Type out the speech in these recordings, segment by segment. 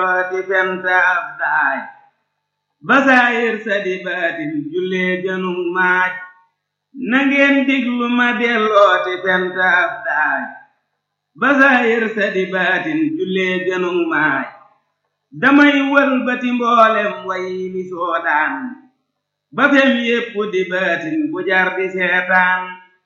dellooti fenta ab daay basaayir sa di baatin jullee gënug maaj nangeen diglu ma dellooti fenta ab daay basaayir sa di baatin jullee gënug maaj damay wëlbati mboolem way mi soodaan ba fem yépp di baatin bu jar di seetaan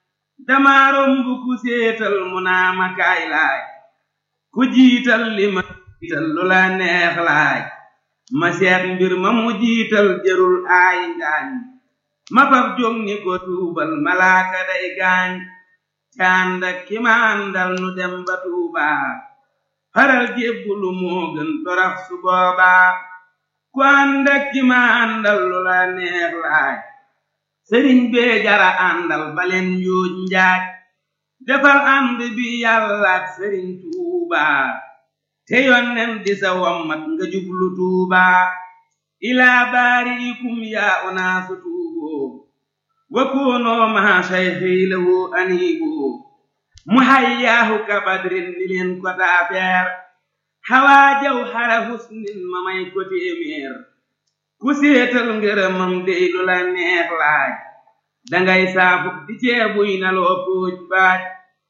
dama romb ku séetal mu naa ma kaay laaj ku jiital li ma jiital lu la neex laaj ma seet mbir ma mu jiital jërul aay ngaañ ma fab jóg ni ko tuubal malaaka day gaañ cànd ak ki ma àndal nu dem ba tuubaa faral jébbulu moo gën torax su boobaa ku ànd ak ki ma àndal lu la neex laaj sëriñ bee jara àndal baleen yuuj njaaj defal ànd bi yàlla ak sëriñ tuubaa te yonnen di sa wommat nga jublu tuubaa ilaa baariikum yaa unaasu tuuboo wa koonoo maa sayxi lahu aniiboo mu hayyaahu ka badrin ni leen ko taafeer xawaa jaw xara husnin ma may ko téeméer ku séetal ngërëmam dey lu la neex laaj dangay saafu di ceebuy na loo póoj baaj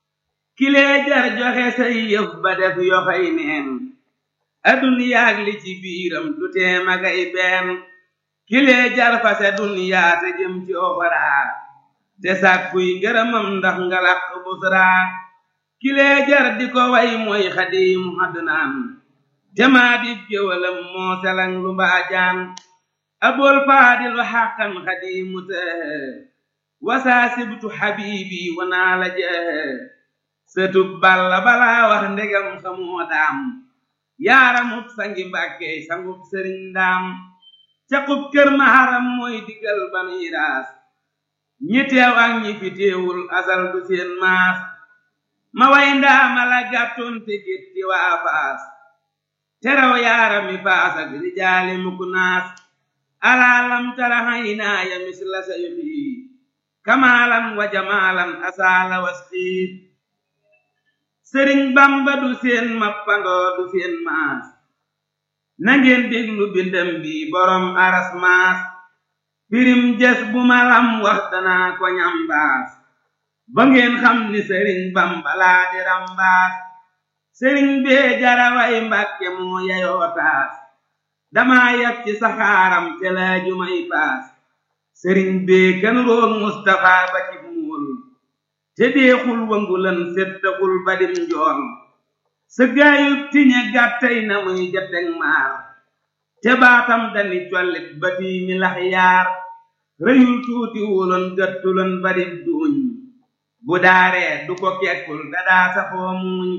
kilee jar joxe say yëf ba def yoxoy neen aduniyaag li ci biiram du tee magay benn kilee jar fase duniyaa te jëm ci oxoraa te sàkkuy ngërëmam ndax nga làq busraa kilee jar di ko way mooy xadiimu adnaan te maa di géwalam moo selang lu mbaajaan abol faadilu xàqan xadiimu tëhë wasaa sibtu xabiibi wanaa la jëhë sëtub balla balaa wax ndegam xamoo daam yaaramub sangi mbàkkey sangub sëriñ daam caqub kër maharam mooy digal banuy raas ñi teew ak ñi fi teewul asal du seen maas ma way ndaama la gàttoon te gétti waa faas teraw yaarami faas ak rijaali mukk naas alaalam tara haynaaya misla sayxi kamaalan wa jamaalan asaala wasxiit sëriñ bamba du seen mappandoo du seen maas nangeen déglu bindam bi borom aras maas pirim jes bu malam wax danaa ko ñambaas ba ngeen xam ni sëriñ bamba laa di rambaas sëriñ bee jaraway mbàkke moo yayoo taas dama yab ci saxaaram te laaju may paas sëriñ bee kan roog mustafa ba ci muul te deexul wangulan settaxul badim njool sa gaayub tiñe gàttay na muy jateg maar te baatam dani collit ba tiimi lax yaar rëyul tuuti wuloon gëttuloon badib duuñ bu daaree du ko kekkul dadaa safoo muuñ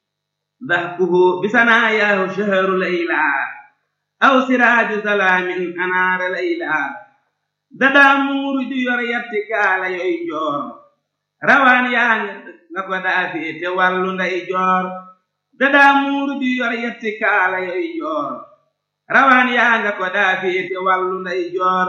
dahkuhu bisanaa yaahu shaharu laylaa aw siraaju salaamin anaara laylaa dadaa muuru ju yor yatti kaala yoy joor rawaan yaa nga ko daa féete wàllu nday joor dadaa muuru ju yor yatti kaala yoy joor rawaan yaa nga ko daa féete wàllu nday joor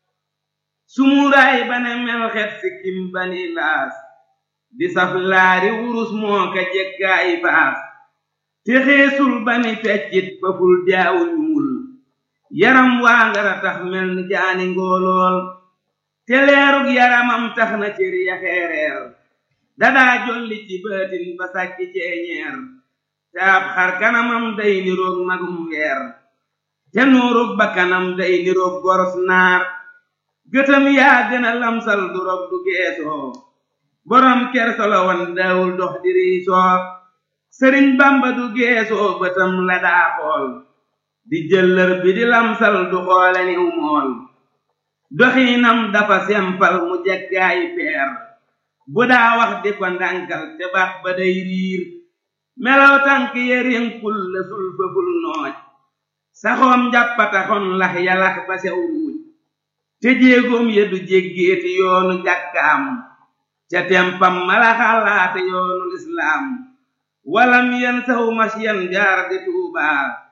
sumuuraay bane mel xet sikkim bani laas di saf laari wurus moo ka jekkaay baas te xeesul bani feccit faful jaawu ñuul yaram waa ngara tax mel ni jaani ngoolool te leerug yaramam tax na cër ya xeereer dadaa jolli ci baatin ba sàkki ceeñeer te ab xar kanamam day niroog magum weer te nuurug ba kanam day niroog goros naar gëtam yaa gën a lamsal du rob du geesoo borom kersolo wan daawul dox di riisoo sëriñ bamba du geesoo bëtam la daa xool di jëllër bi di lamsal du xoole niw mool doxiinam dafa sempal mu jekkaayi peer bu daa wax di ko ndànkal te baat ba day riir melaw tànk yerinkul la sul fëful nooj saxoom njàppataxon lax yalax ba sew ruuj te jéegoom ya du jéggeeti yoonu jàkkaam ca tempam mala xalaate yoonu lislaam walam yen saw masyan jaar di tuubaa